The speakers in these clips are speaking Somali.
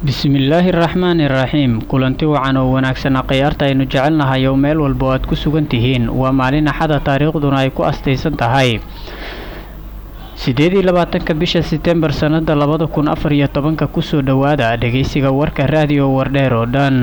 bismillaahi raxmaani raxiim kulanti wacan oo wanaagsan akhyaarta aynu jecelnahay oo meel walba oo aad ku sugan tihiin waa maalin axada taariikhduna ay ku astaysan tahay siddeed iyo labaatanka bisha setembar sannada labada kun afar iyo tobanka kusoo dhowaada dhegeysiga warka raadiyo wardheer oo dhan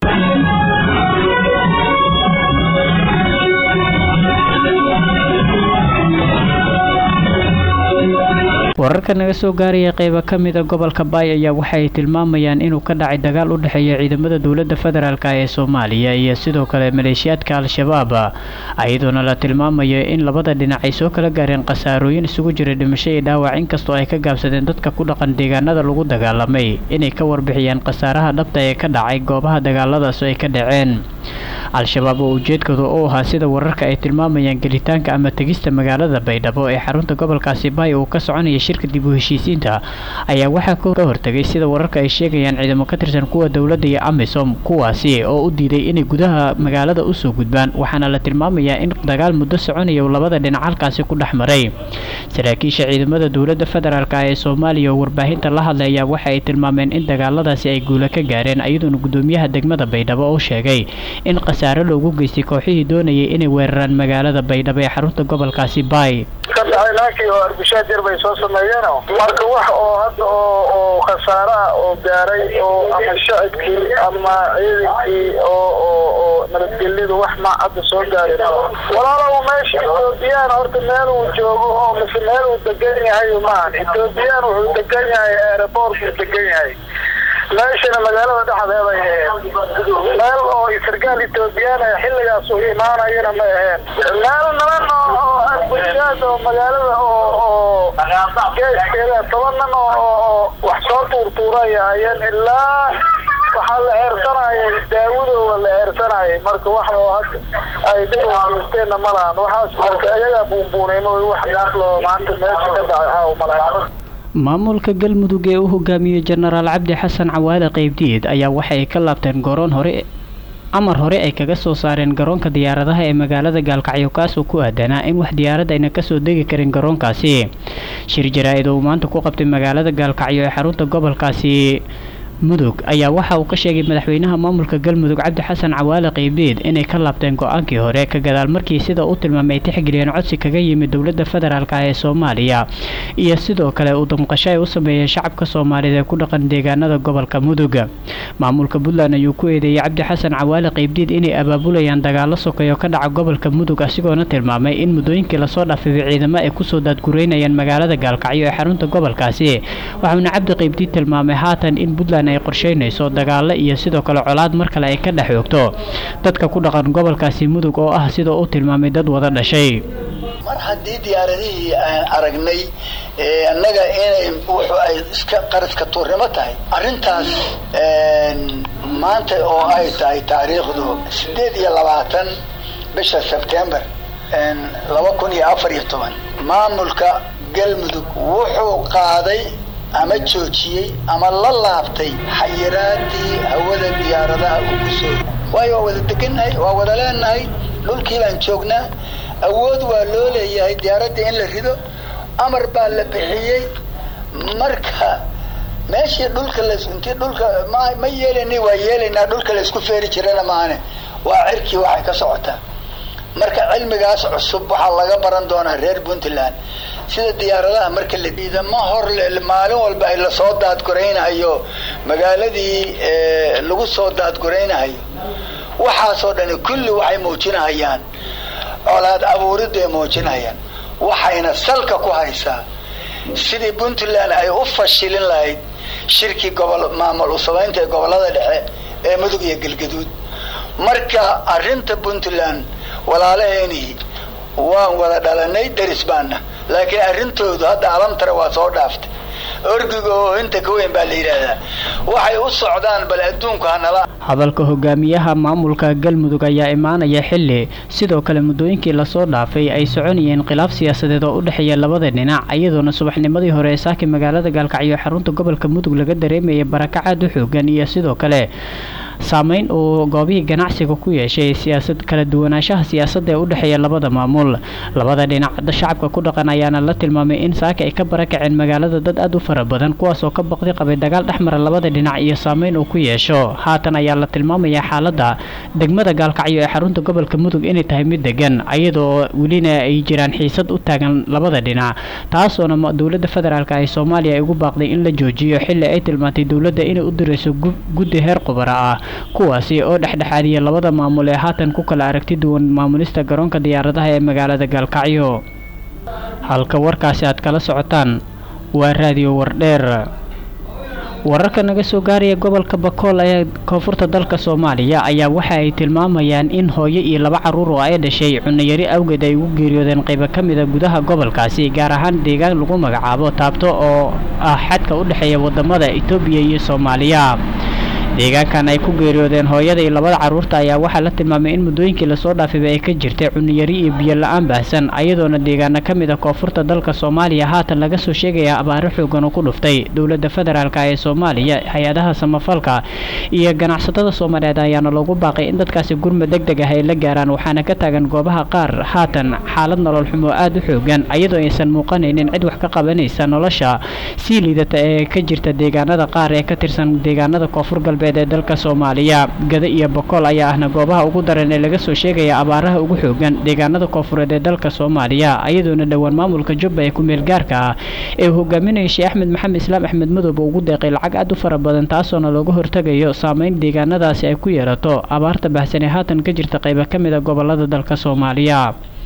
wararka naga soo gaaraya qeyba ka mida gobolka baay ayaa waxaay tilmaamayaan inuu ka dhacay dagaal u dhexeeya ciidamada dowladda federaalk ee soomaaliya iyo sidoo kale maleeshiyaadka al-shabaab iyadoona la tilmaamayo in labada dhinac ay soo kala gaareen khasaarooyin isugu jira dhimasho iyo dhaawac inkastoo ay ka gaabsadeen dadka ku dhaqan deegaanada lagu dagaalamay inay ka warbixiyaan khasaaraha dhabta ee ka dhacay goobaha dagaaladaas ay ka dhaceen al-shabaab oo ujeedkooda u ahaa sida wararka ay tilmaamayaan gelitaanka ama tegista magaalada baydhabo ee xarunta gobolkaasi baay uu ka soconaya shirka dib u heshiisiinta ayaa waxaa ka hortagay sida wararka ay sheegayaan ciidamo ka tirsan kuwa dowladda iyo amisom kuwaasi oo u diiday inay gudaha magaalada usoo gudbaan waxaana la tilmaamayaa in dagaal muddo soconaya uu labada dhinac halkaasi ku dhex maray saraakiisha ciidamada dowladda federaalk ee soomaaliya oo warbaahinta la hadlaya waxa ay tilmaameen in dagaaladaasi ay guula ka gaareen iyadoona gudoomiyaha degmada baydhabo oo sheegay in khasaare loogu geystay kooxihii doonayay inay weeraraan magaalada baydhabo ee xarunta gobolkaasi baay marka wax oo hadda oo oo khasaare ah oo gaaray oo ama shacibkii ama ciidankii oo oo oo nabadgelyadu wax ma hadda soo gaari walaalow meesha ethoobiyan horta meel uu joogo oo mise meel uu degan yahay maahan ethoobiyan wuxuu degan yahay aeroport buu degan yahay meeshana magaalada dhexdeeday aheen meel oo sargaal ethoobiyan ee xilligaas uu imaanayana ma aheen meel niman oo arbushaad oo magaalada oo oo geeskeeda toban nin oo wax soo tuurtuuraya ayeen ilaa waxaa la eersanayay daawadooda la eersanayay marka wax oo hadda ay dhib geysteenna ma lahan waxaas marka iyagaa buunbuunayno wax gaaflo maanta meesha ka dhacay haa malaha maamulka galmudug ee u hogaamiyey jenaraal cabdi xasan cawaale qeybdiid ayaa waxay ka laabteen goroon hore amar hore ay kaga soo saareen garoonka diyaaradaha ee magaalada gaalkacyo kaasoo ku aadanaa in wax diyaarad ayna kasoo degi karin garoonkaasi shir jaraa-id oo uu maanta ku qabtay magaalada gaalkacyo ee xarunta gobolkaasi mudug ayaa waxa uu ka sheegay madaxweynaha maamulka galmudug cabdi xasan cawaale qeybiid inay ka laabteen go-aankii hore ka gadaal markii sida uu tilmaamay ay tixgeliyeen codsi kaga yimid dowladda federaalk ee soomaaliya iyo sidoo kale uu damqasho ay u sameeyeen shacabka soomaaliyeed ee ku dhaqan deegaanada gobolka mudug maamulka puntland ayuu ku eedeeyey cabdi xasan cawaale qeybdiid inay abaabulayaan dagaalo sokeeyo ka dhaca gobolka mudug asigoona tilmaamay in muddooyinkii lasoo dhaafay ciidamo ay kusoo daadgureynayaan magaalada gaalkacyo ee xarunta gobolkaasi waxauna cabdi qeybdiid tilmaamay haatan in puntland ay qorsheynayso dagaalo iyo sidoo kale colaad mar kale ay ka dhex oogto dadka ku dhaqan gobolkaasi mudug oo ah sida uu tilmaamay dad wada dhashay mar haddii diyaaradihii aan aragnay annaga inay wuxu ay iska qaradka tuurnimo tahay arrintaas maanta oo ay tahay taariikhdu sideed iyo labaatan bisha sebtembar laba kun iyo afar iyo toban maamulka galmudug wuxuu qaaday ama joojiyey ama la laabtay xayiraadii hawada diyaaradaha uu ku soo waayo waa wada degannahay waa wada leenahay dhulkii baan joognaa awood waa loo leeyahay diyaaradda in la rido amar baa la bixiyey marka meeshii dhulka las intii dhulka ma ma yeelanay waa yeelaynaa dhulka laysku feeri jirana maane waa cirkii waxay ka socotaa marka cilmigaas cusub waxaa laga baran doonaa reer puntland sida diyaaradaha marka la ciidamo hor maalin walba ay lasoo daadguraynahayo magaaladii lagu soo daadguraynahayo waxaasoo dhani kulli waxay muujinahayaan colaad abuuridda ay muujinahayaan waxayna salka ku haysaa sidii puntland ay u fashilin lahayd shirkii gobol maamul u samaynta ee gobollada dhexe ee mudug iyo galgaduud marka arrinta puntland walaalaheenii waan wada dhalanay deris baana laakiin arrintoodu hadda alamtara waa soo dhaaftay orgiga oo inta ka weyn baa la yidhaahdaa waxay u socdaan bal adduunku hanala hadalka hogaamiyaha maamulka galmudug ayaa imaanaya xilli sidoo kale muddooyinkii lasoo dhaafay ay soconayeen khilaaf siyaasadeed oo u dhexeeya labada dhinac iyadoona subaxnimadii hore ee saaki magaalada gaalkacyo xarunta gobolka mudug laga dareemayay barakacaad u xoogan iyo sidoo kale saameyn uu goobihii ganacsiga ku yeeshay siyaasad kala duwanaanshaha siyaasadda ee u dhexeeya labada maamul labada dhinac shacabka ku dhaqan ayaana la tilmaamay in saaka ay ka barakaceen magaalada dad aad u fara badan kuwaas oo ka baqdi qabay dagaal dhexmara labada dhinac iyo saameyn uu ku yeesho haatan ayaa la tilmaamayaa xaaladda degmada gaalkacyo ee xarunta gobolka mudug inay tahay mid degan ayadoo welina ay jiraan xiisad u taagan labada dhinac taasoona dowladda federaalk ee soomaaliya ay ugu baaqday in la joojiyo xilli ay tilmaantay dowladda inay u dirayso guddi heer qubara ah kuwaasi oo dhexdhexaadiya labada maamul ee haatan ku kala aragti duwan maamulista garoonka diyaaradaha ee magaalada gaalkacyo halka warkaasi aad kala socotaan waa raadiyo wardheer wararka naga soo gaaraya gobolka bakool ee koonfurta dalka soomaaliya ayaa waxa ay tilmaamayaan in hooyo iyo laba caruur oo ay dhashay cunayari awgeed ay ugu geeriyoodeen qaybo ka mida gudaha gobolkaasi gaar ahaan deegaan lagu magacaabo taabto oo ah xadka u dhexeeya wadamada etoobiya iyo soomaaliya deegaankan ay ku geeriyoodeen hooyada iyo labada carruurta ayaa waxaa la tilmaamay in muddooyinkii lasoo dhaafayba ay ka jirtay cuniyari iyo biyo la-aan baahsan ayadoona deegaana ka mid a koonfurta dalka soomaaliya haatan laga soo sheegaya abaaro xoogan oo ku dhuftay dowladda federaalk ee soomaaliya hay-adaha samafalka iyo ganacsatada soomaaliyeed ayaana loogu baaqay in dadkaasi gurmad deg deg ah ay la gaaraan waxaana ka taagan goobaha qaar haatan xaalad nolol xumo aada u xoogan ayadoo aysan muuqanaynin cid wax ka qabanaysa nolosha sii liidata ee ka jirta deegaanada qaar ee ka tirsan deegaanada koonfur galbeed ee dalka soomaaliya gada iyo bokool ayaa ahna goobaha ugu daran ee laga soo sheegaya abaaraha ugu xoogan deegaanada koonfureed ee dalka soomaaliya ayadoona dhowaan maamulka jubba ee ku-meel gaarka ah ee uu hogaaminayay sheekh axmed maxamed islaam axmed madoobe ugu deeqay lacag aad u fara badan taasoona looga hortegayo saameyn deegaanadaasi ay ku yeerato abaarta bahsan ee haatan ka jirta qayba ka mid a gobolada dalka soomaaliya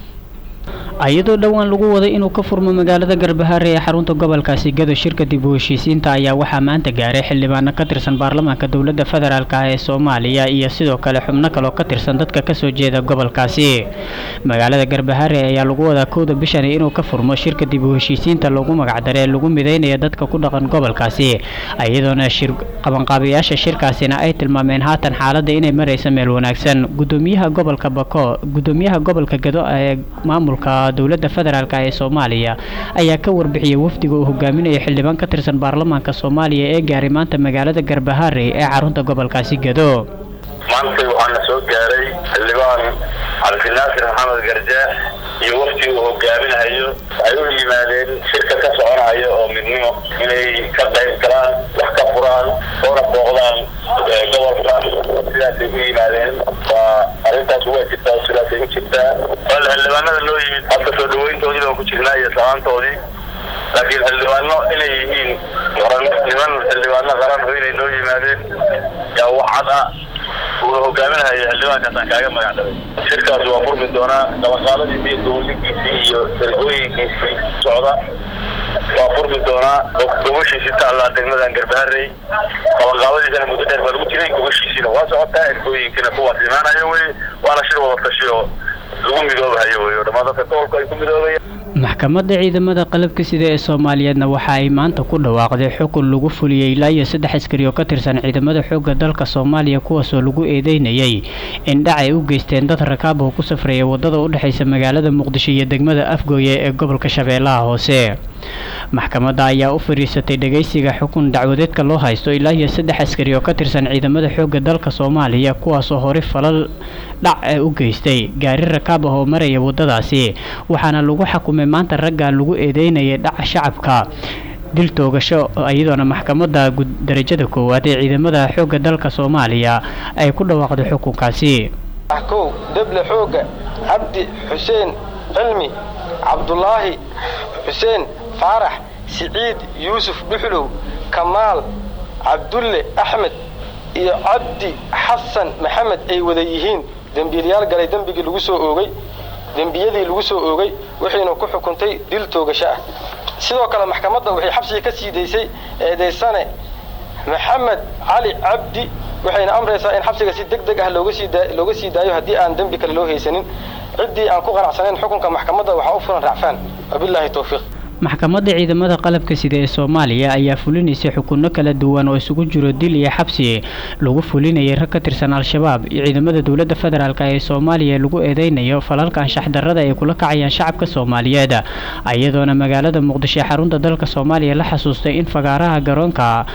iyadoo dhowaan lagu waday inuu ka furmo magaalada garbahaare ee xarunta gobolkaasi gado shirka dib u heshiisiinta ayaa waxaa maanta gaaray xildhibaano ka tirsan baarlamaanka dowladda federaalk ah ee soomaaliya iyo sidoo kale xubno kaloo ka tirsan dadka kasoo jeeda gobolkaasi magaalada garbahaare ayaa lagu wadaa kowda bishani inuu ka furmo shirka dib u heshiisiinta loogu magacdaray ee lagu mideynaya dadka ku dhaqan gobolkaasi iyadoona qabanqaabayaasha shirkaasina ay tilmaameen haatan xaaladda inay maraysa meel wanaagsan gudoomiyaha gobolka bako gudoomiyaha gobolka gado ee maamulka dowladda federaalk ee soomaaliya ayaa ka warbixiyay wafdiga uu hogaaminayo xildhibaan ka tirsan baarlamaanka soomaaliya ee gaaray maanta magaalada garbahaare ee xarunta gobolkaasi gado maantay waxaana soo gaaray xildhibaan cabdinaasir maxamed garjaax iyo wafdi uu hogaaminayo ay u yimaadeen shirka ka soconayo oo midnimo inay ka qayb galaan wax ka furaan oona booqdaan gobolka sidaasay u yimaadeen waa arrintaas waa jirtaa sidaasay u jirtaa wal xildhibaanada loo yimid hadda soo dhaweyntoodii baan ku jirnaa iyo salaantoodii laakiin xildhibaano inay yihiin niman xildhibaano qaran inay noo yimaadeen yaa wax cad ah uu hogaaminayo xildhibaankaasaan kaaga magac dhabay shirkaas waa furmi doonaa dabaqaadadiisi iyo dowligiisii iyo dargooyinkiisii socda waa furmi doonaa gobashiisi taallaa degmadan garbaharey qabanqaabadiisana muddo dheer baa lagu jiray gobashiisiina waa socotaa ergooyinkiina kuwaas imaanayo wey waana shir wada tashi oo lagu midoobahayo wey oo dhammaan dadka gobolka ay ku midoobaya maxkamadda ciidamada qalabka sida ee soomaaliyeedna waxa ay maanta ku dhawaaqday xukun lagu fuliyey ilaa iyo saddex askari oo ka tirsan ciidamada xoogga dalka soomaaliya kuwaasoo lagu eedeynayay in dhac ay u geysteen dad rakaab oo ku safraya waddada u dhexaysa magaalada muqdisho iyo degmada afgooye ee gobolka shabeellaha hoose maxkamadda ayaa u fadhiisatay dhegaysiga xukun dacwadeedka loo haysto ilaa iyo saddex askari oo ka tirsan ciidamada xoogga dalka soomaaliya kuwaasoo hore falal dhac ee u geystay gaari rakaab ah oo maraya waddadaasi waxaana lagu xakumay maanta raggan lagu eedeynayay dhaca shacabka dil toogasho iyadoona maxkamadda darajada koowaad ee ciidamada xoogga dalka soomaaliya ay ku dhawaaqday xukunkaasi kow deble xoogga cabdi xuseen cilmi cabdulaahi xuseen faarax siciid yuusuf dhuxlow kamaal cabdulle axmed iyo cabdi xasan maxamed ay wada yihiin dembiilyaal galay dembigii lagu soo oogay dembiyadii lagu soo oogay waxayna ku xukuntay dil toogasho ah sidoo kale maxkamadda waxay xabsiga ka sii daysay eedaysane maxamed cali cabdi waxayna amraysaa in xabsiga si deg deg ah looga sii daayo haddii aan dembi kale loo haysanin ciddii aan ku qanacsanayn xukunka maxkamadda waxaa u furan racfaan wabilaahi towfiiq maxkamadda ciidamada qalabka sida ee soomaaliya ayaa fulinaysay xukunno kala duwan oo isugu jiro dil iyo xabsi lagu fulinayay rag ka tirsan al-shabaab iyo ciidamada dowladda federaalk ee soomaaliya lagu eedeynayo falalka anshax darrada ay kula kacayaan shacabka soomaaliyeed iyadoona magaalada muqdisho ee xarunta dalka soomaaliya la xasuustay in fagaaraha garoonka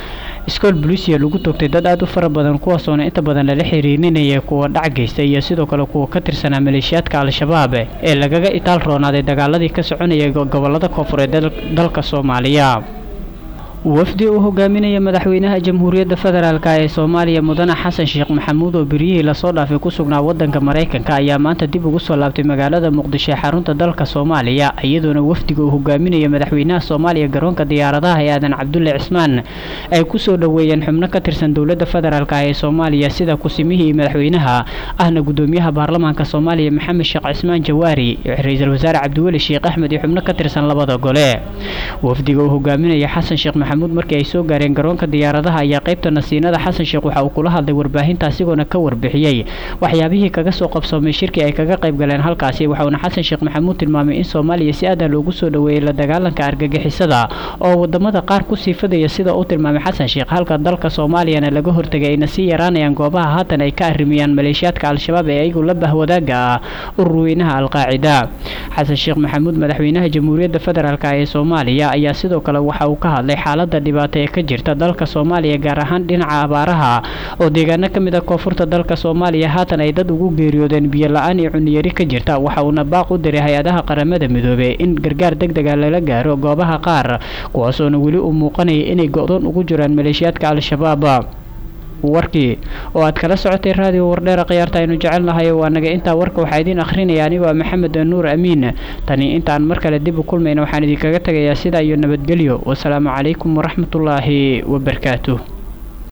iskool bolisia lagu toogtay dad aada u fara badan kuwaasoona inta badan lala xiriirinaya kuwa dhac geysta iyo sidoo kale kuwa ka tirsanaa maleeshiyaadka al-shabaab ee lagaga itaal roonaaday dagaaladii ka soconaya gobolada koonfureed dalka soomaaliya wafdi uu hogaaminaya madaxweynaha jamhuuriyadda federaalk ee soomaaliya mudane xasan sheekh maxamuud oo beryihii lasoo dhaafay ku sugnaa wadanka maraykanka ayaa maanta dib ugu soo laabtay magaalada muqdisho ee xarunta dalka soomaaliya iyadoona wafdiga uu hogaaminaya madaxweynaha soomaaliya garoonka diyaaradaha ee aadan cabdulle cismaan ay kusoo dhoweeyeen xubno ka tirsan dowladda federaalk ee soomaaliya sida kusimihii madaxweynaha ahna gudoomiyaha baarlamaanka soomaaliya maxamed sheekh cismaan jawaari ra-iisul wasaare cabdiweli sheekh axmed iyo xubno ka tirsan labada gole wafdiga uu hogaaminaya xasan sheekh maxamuud markii ay soo gaareen garoonka diyaaradaha ayaa qaybta nasiinada xasan sheekh waxa uu kula hadlay warbaahinta asigoona ka warbixiyey waxyaabihii kaga soo qabsoomay shirkii ay kaga qayb galeen halkaasi waxauna xasan sheekh maxamuud tilmaamay in soomaaliya si aadan loogu soo dhoweeyey la dagaalanka argagixisada oo wadamada qaar ku sii fadaya sida uu tilmaamay xasan sheekh halka dalka soomaaliyana laga hortegay ayna sii yaraanayaan goobaha haatan ay ka arrimiyaan maleeshiyaadka al-shabaab ee ayagu la bahwadaaga ah ururweynaha alqaacida xasan sheekh maxamuud madaxweynaha jamhuuriyadda federaalk ee soomaaliya ayaa sidoo kale waxa uu ka hadlay xaalada dhibaato ee ka jirta dalka soomaaliya gaar ahaan dhinaca abaaraha oo deegaano ka mid a koonfurta dalka soomaaliya haatan ay dad ugu geeriyoodeen biyo la-aan iyo cuniyari ka jirta waxa uuna baaq u diray hay-adaha qaramada midoobey in gargaar deg dega lala gaaro goobaha qaar kuwaasoona weli uu muuqanaya inay go-doon ugu jiraan maleeshiyaadka al-shabaab warkii oo aad kala socotay raadiyo wardheera khiyaarta aynu jecelnahay waa naga intaa warka waxaa idiin akhrinaya anigoo maxamed nuur amiin tani intaan mar kale dib u kulmayna waxaan idinkaga tegayaa sidaa iyo nabadgelyo wasalaamu calaykum waraxmatullaahi wabarakaatuh